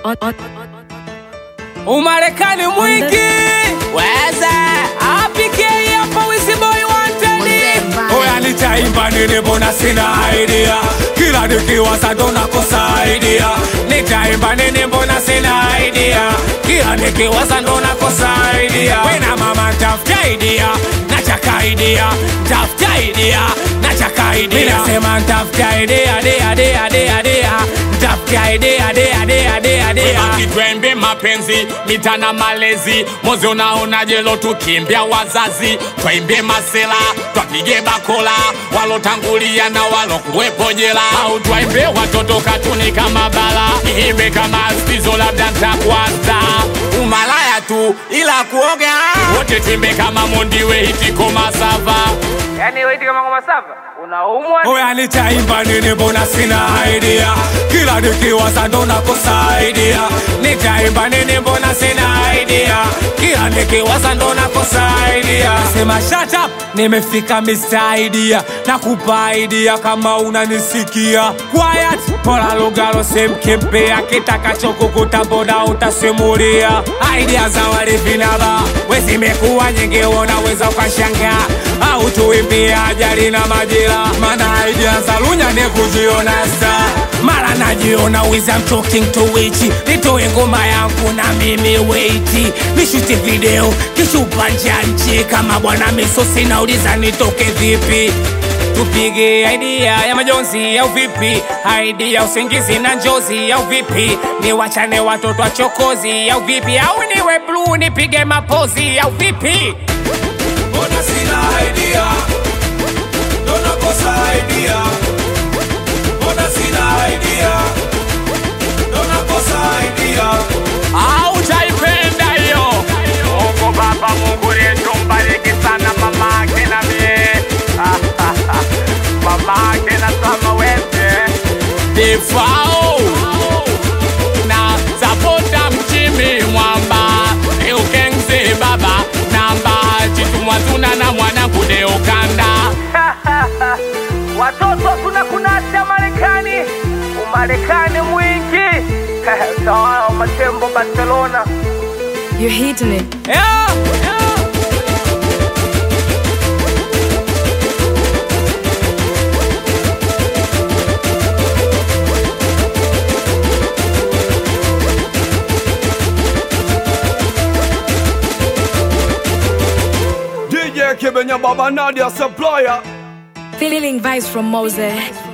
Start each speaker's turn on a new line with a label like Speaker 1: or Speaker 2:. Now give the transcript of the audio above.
Speaker 1: on, on,
Speaker 2: Umarekani mwingi weze apike hapa Wizboy wanted Oya nitaimba nini mbona sina idea Kila nikiwaza ndo nakosa idea Nitaimba nini mbona sina idea Kila nikiwaza ndo nakosa idea Wena mama tafuta idea Nachaka idea Tafuta idea Nachaka idea Mina sema tafuta idea Dea dea dea dea Tafuta idea Dea dea dea dea
Speaker 3: akitwembe mapenzi mitana malezi mozi unaona jelo tukimbia wazazi twaimbie masela twapige bakola walotangulia na walokuwepo jela au twaimbie watoto katuni kama bala iimbe kama stizo labda ntakwasta umalaya tu ila kuoga wote twimbe kama mondiwe hitiko masava
Speaker 2: Yani weiti kama ngoma sava unaumwa Oya nitaimba nini mbona sina idea Kila nikiwaza ndo nakosa idea Nitaimba nini mbona sina idea Kila nikiwaza ndo nakosa idea Sema shut up nimefika Mr. Idea Nakupa idea kama unanisikia Quiet Pola lugalo semkempe Akitakacho kukuta boda utasimulia Idea za walevi na ba Wezimekuwa nyingi unaweza ukashangaa au tuimbie ajali na majira, maana idea za lunya ni kujiona star. Mara najiona wiz I'm talking to witch, nitoe ngoma yangu na mimi weiti, nishuti video kishupa nje ya nchi kama bwana misosi, nauliza nitoke vipi? tupige idea ya majonzi au vipi? Idea usingizi na njozi au vipi? Ni wachane watoto wa chokozi au vipi? Au niwe blue nipige mapozi au vipi?
Speaker 4: Mbona sina idea? Ndo nakosa idea. Mbona sina idea? Ndo nakosa idea.
Speaker 3: au taipenda hiyo Mungu Baba, Mungu yetu mbariki sana mama ake na mie mama ake na sama wete defao na sapota mchimi mwamba eukengze baba namba chitumwazuna na mwanangu deokanda
Speaker 2: watoto kuna kunasha Marekani, umarekani mwingi sawa matembo Barcelona
Speaker 1: you're hitting it.
Speaker 2: yeah, yeah.
Speaker 4: DJ Kibenya Baba Nadia Supplier.
Speaker 1: Feeling vibes from Mose.